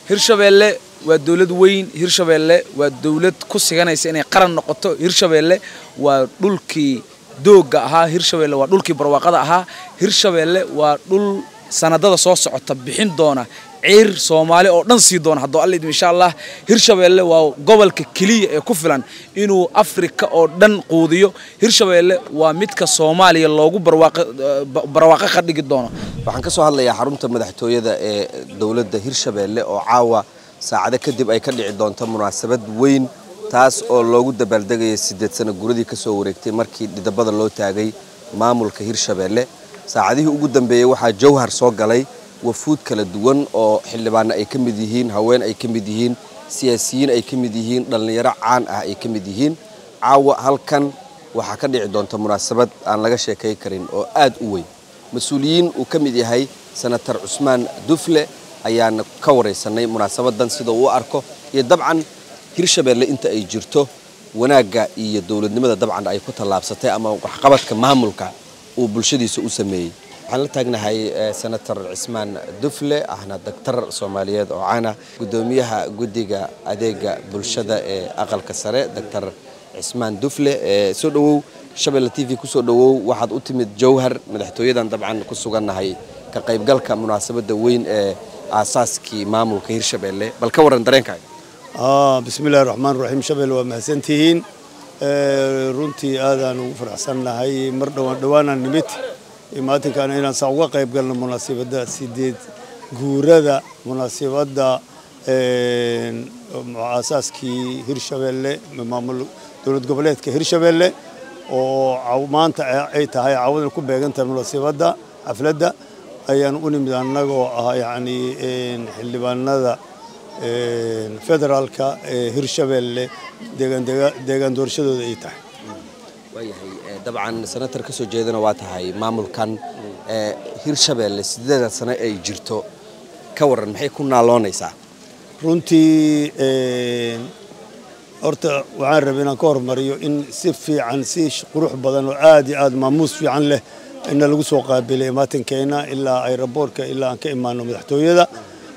hirshabeelle waa dowlad weyn hirshabeelle waa dowlad ku siganaysa inay qaran noqoto hirshabeelle waa dhulkii doogga ahaa hirshabeelle waa dhulkii barwaaqada ahaa hirshabeelle waa dhul sanadada soo socota bixin doona ciir soomaali oo dhan sii doona haddoo alla idin insha allah hirshabeelle waa gobolka keliya ee ku filan inuu afrika oo dhan quudiyo hirshabeelle waa midka soomaaliya loogu barwaaqo ka dhigi doono waxaan ka soo hadlayaa xarunta madaxtooyada ee dowladda hirshabeelle oo caawa saacado kadib ay ka dhici doonto munaasabad weyn taas oo loogu dabaaldegaya siddeed sano guradii ka soo wareegtay markii dhidabada loo taagay maamulka hirshabeelle saacadihii ugu dambeeyey waxaa jawhar soo galay wafuud kala duwan oo xildhibaano ay ka mid yihiin haween ay ka mid yihiin siyaasiyiin ay ka mid yihiin dhallinyaro caan ah ay ka mid yihiin caawa halkan waxaa ka dhici doonta munaasabad aan laga sheekay karin oo aad u weyn mas-uuliyiin uu ka mid yahay senatar cusmaan dufle ayaana ka waraysanay munaasabadan sida uu u arko iyo dabcan hirshabeelle inta ay jirto wanaagga iyo dowladnimada dabcan ay ku tallaabsatay ama waxqabadka maamulka uu bulshadiisa u sameeyey waxaan la taagnahay senator cismaan dufle ahna daktar soomaaliyeed oo caana guddoomiyaha guddiga adeega bulshada ee aqalka sare doctor cismaan dufle soo dhowow shabeelle t v kusoo dhowow waxaad u timid jawhar madaxtooyadan dabcan ku sugannahay ka qaybgalka munaasabadda weyn ee aasaaskii maamulka hirshabeelle bal ka warran dareenkaaga bismillahi raxmaan raxiim shabeelle waa mahadsantihiin runtii aadaan ugu faraxsannahay mar dhowaan dhowaanaan nimid imaatinkaana inaan saa uga qayb galno munaasibadda sideed guurada munaasibadda aasaaskii hirshabeelle maamul dowlad goboleedka hirshabeelle oo maanta ay tahay caawadan ku beegantahay munaasibadda xafladda ayaan u nimid annagoo ah yacni xildhibaanada federaalka ee hirshabeelle deegaan doorashadooda ay tahay waayahay dabcan senatar ka soo jeedana waa tahay maamulkan hirshabeelle sideeda sano ay jirto ka waran maxay ku naaloonaysaa runtii horta waxaan rabay inaan ka hormariyo in si fiican si qurux badan oo aad iyo aad maamuus fiican leh ina lagu soo qaabilay imaatinkeena ilaa ayraboorka ilaa aan ka imaano madaxtooyada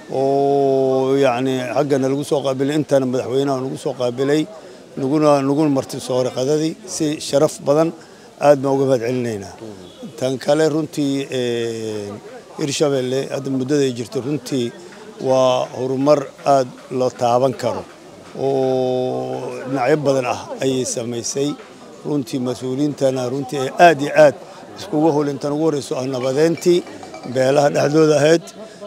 oo yacni xaggana lagu soo qaabilay intana madaxweynaha nagu soo qaabilay naguna naguna marti sooray qadadii si sharaf badan aad baan uga mahad celinaynaa tan kale runtii hirshabeelle hadda muddada ay jirto runtii waa horumar aad loo taaban karo oo dhinacyo badan ah ayay samaysay runtii mas-uuliyiintana runtii ay aad iyo aad iskuga holintan ugu horreyso ah nabadeyntii beelaha dhexdooda ahayd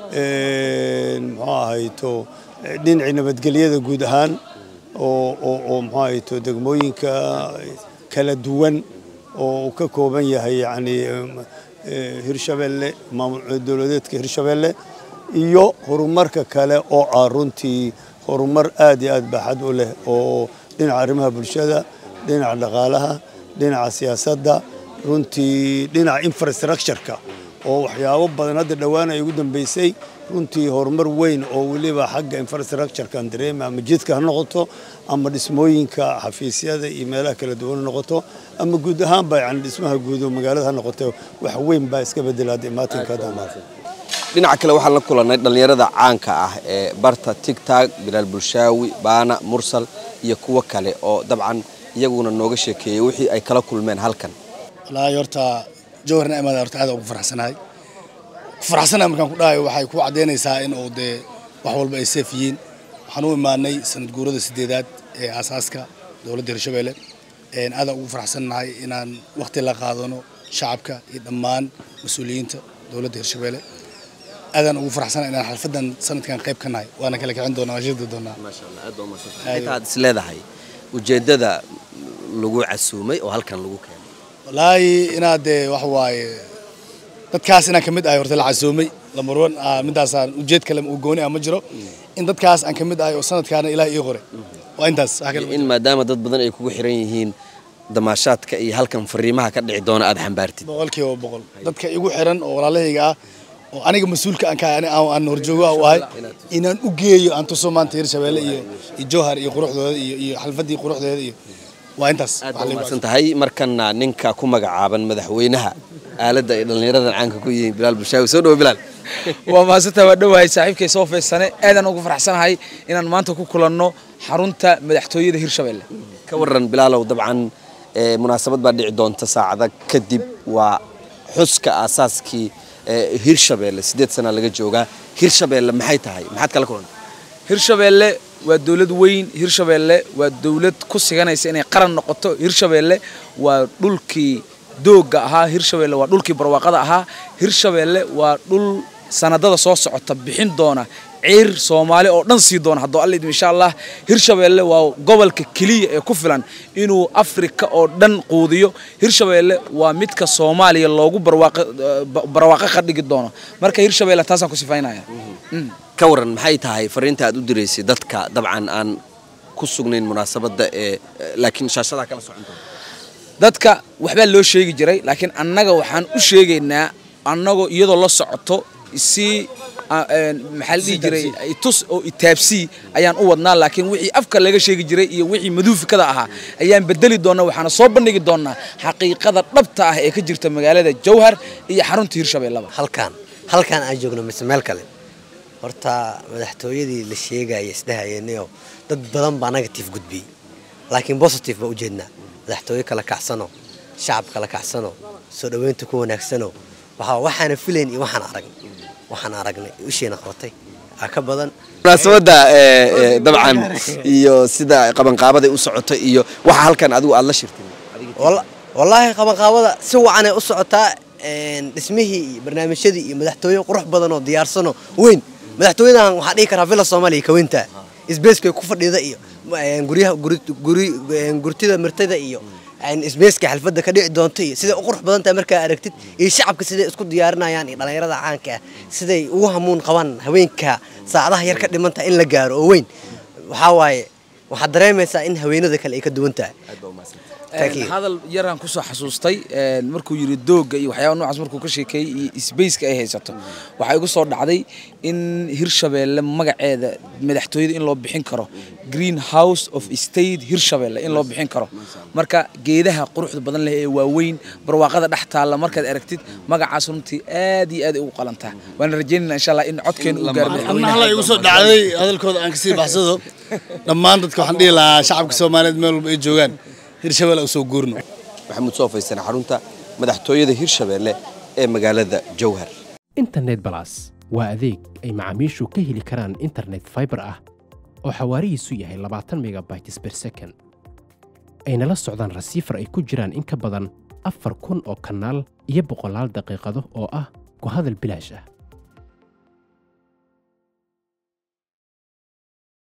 muxuu ahayto dhinacii nabadgelyada guud ahaan oo muxuu ahayto degmooyinka kala duwan oo uu ka kooban yahay yacni hirshabeelle maamul dowladeedka hirshabeelle iyo horumarka kale oo ah runtii horumar aad iyo aad baaxad u leh oo dhinaca arrimaha bulshada dhinaca dhaqaalaha dhinaca siyaasadda runtii dhinaca infrastructureka oo waxyaabo badan hadda dhowaan ay ugu dambeysay runtii horumar weyn oo weliba xagga infrastructurekan dareema ama jidka ha noqoto ama dhismooyinka xafiisyada iyo meelaha kala duwan ha noqoto ama guud ahaanba yani dhismaha guud oo magaalada ha noqoto wax weyn baa iska bedela hadda imaatinka dhinaca kale waxaan la kulannay dhallinyarada caanka ah ee barta tigtag bilaal bulshaawi baana mursal iyo kuwo kale oo dabcan iyaguna nooga sheekeeyey wixii ay kala kulmeen halkan wallaahi horta jawharna imaada horta aad ugu faraxsanahay ku faraxsanahay markaan ku dhahayo waxay ku caddaynaysaa in uu dee wax walba ay seef yihiin waxaan u imaanay sanad guurada sideedaad ee aasaaska dowladda hirshabeelle aadaan ugu faraxsannahay inaan waqti la qaadano shacabka iyo dhammaan mas-uuliyiinta dowladda hirshabeelle aadaan ugu faraxsanahay inaan xalfadan sanadkan qayb ka nahay waana kala kicin doonaa waan shidi doonaa intaad is leedahay ujeeddada lagu casuumay oo halkan lagu keenay wallaahi inaad dee wax waaye dadkaas inaan ka mid ahay horta la casuumay lamarwan midaasaan ujeed kale uu gooni ah ma jiro in dadkaas aan ka mid ahay oo sanadkaana ilaah ii qoray waa intaas wax kale ma in maadaama dad badan ay kugu xiran yihiin damaashaadka iyo halkan fariimaha ka dhici doona aad xambaartid boqolkiiba boqol dadka igu xiran oo walaalahayga ah oo aniga mas-uulka aan ka aan horjoogo u ahay inaan u geeyo aan tuso maanta hirshabeelle iyo iyo jowhar iyo quruxdooda iyo iyo xalfadii quruxdeeda iyo waa intaas aad baad umahadsan tahay markana ninka ku magacaaban madaxweynaha aaladda ay dhallinyaradan caanka ku yihiin bilaal bulshaawi soo dhawo bilaal waa mahadsantaha waa dhowahay saaxiibkay soo feysane aadaan ugu faraxsanahay inaan maanta ku kulanno xarunta madaxtooyada hirshabelle ka waran bilaalow dabcan ee, munaasabad baa dhici doonta saacada kadib waa xuska aasaaskii ee, hirshabeelle sideed sana laga joogaa hirshabeelle maxay tahay maxaad kala kulantay hirshabelle waa dowlad weyn hirshabelle waa dowlad ku siganaysa inay qaran noqoto hirshabelle waa dhulkii doogga ahaa hirshabelle waa dhulkii barwaaqada ahaa hirshabelle waa dhul sanadada soo socota bixin doona ciir soomaali oo dhan sii doona hadduu alla idmo insha allah hirshabelle waa gobolka keliya ee ku filan inuu afrika oo dhan quudiyo hirshabelle waa midka soomaaliya loogu barwaaqo barwaaqo ka dhigi doono marka hirshabelle taasaan ku sifaynaya Mm. ka waran maxay tahay fariinta aad u diraysay dadka dabcan aan ku sugnayn munaasabadda ee laakiin shaashadaa kala socon doonta dadka waxbaa loo sheegi jiray laakiin annaga waxaan u sheegaynaa annagoo iyadoo la socoto si a- een, maxaa la dhihi jiray itus oo itaabsii ayaan u wadnaa laakiin wixii afka laga sheegi jiray iyo wixii maduufikada ahaa ayaan bedeli doonaa waxaana soo bandhigi doonaa xaqiiqada dhabta ah ee ka jirta magaalada jowhar iyo xarunta hirshabellaba halkaan halkaan aan joogno mise meel kale horta madaxtooyadii la sheegaya isdhahayeenio dad badan baa negative gudbiyey laakiin positive baa ujeednaa madaxtooye kala kacsano shacab kala kacsano soo dhoweynta ku wanaagsano waxaa waxaana filayn iyo waxaan aragnay waxaan aragnay ishiina qabatay aa ka badan munaasabadda ee, ee, dabcan iyo sida qabanqaabaday u socota iyo waxa halkan adigu aad la shirtay Walla- wallaahi qabanqaabada si wacanay u socotaa een, dhismihii iyo barnaamijyadii iyo madaxtooye qurux badan oo diyaarsano weyn madaxtooyadan waxaa dhihi karaa villa soomaaliya ka weyntaa isbeeskay ku fadhida iyo een, guryaha guri- guri- een, gurtida mirtada iyo een, isbeeska xalfadda ka dhici doonta iyo siday u qurux badan tahay markaa aragtid iyo shacabka siday isku diyaarinayaan iyo dhallinyarada caanka ah siday ugu hamuun qabaan haweenka saacadaha yar ka dhiman tahay in la gaaro oo weyn waxaa waaye waxaad dareemaysaa in haweenada kale ay ka duwan tahay Thank you. Een, hadal yaraan kusoo xasuustay een, markuu yiri doogga iyo waxyaaba noocaas markuu ka sheekeeyey iyo sbaceka ay haysato waxaa igu soo dhacday in hirshabelle magaceeda madaxtooyada in loo bixin karo green house of state hirshabelle in loo bixin karo marka geedaha quruxda badan leh ee waaweyn barwaaqada dhex taalla markaad aragtid magacaas runtii aad iyo aad ay ugu qalantaa waana rajeynayna insha allah in codkeena u gaaro anna hala igu soo dhacday hadalkooda aan kasii baxsado dhammaan dadka waxaan dhihi lahaa shacabka soomaaliyeed meel walba ay joogaan hirshabelle u soo guurno maxamuud soo faysan xarunta madaxtooyada hirshabeelle ee magaalada jowhar internet balas waa adeeg ay macaamiishu ka heli karaan internet fiber ah oo xawaarihiisu yahay 20 megabytes per second ayna la socdaan rasiifar ay ku jiraan in ka badan afar kun oo kanaal iyo boqolaal daqiiqado oo ah ku hadal bilaash ah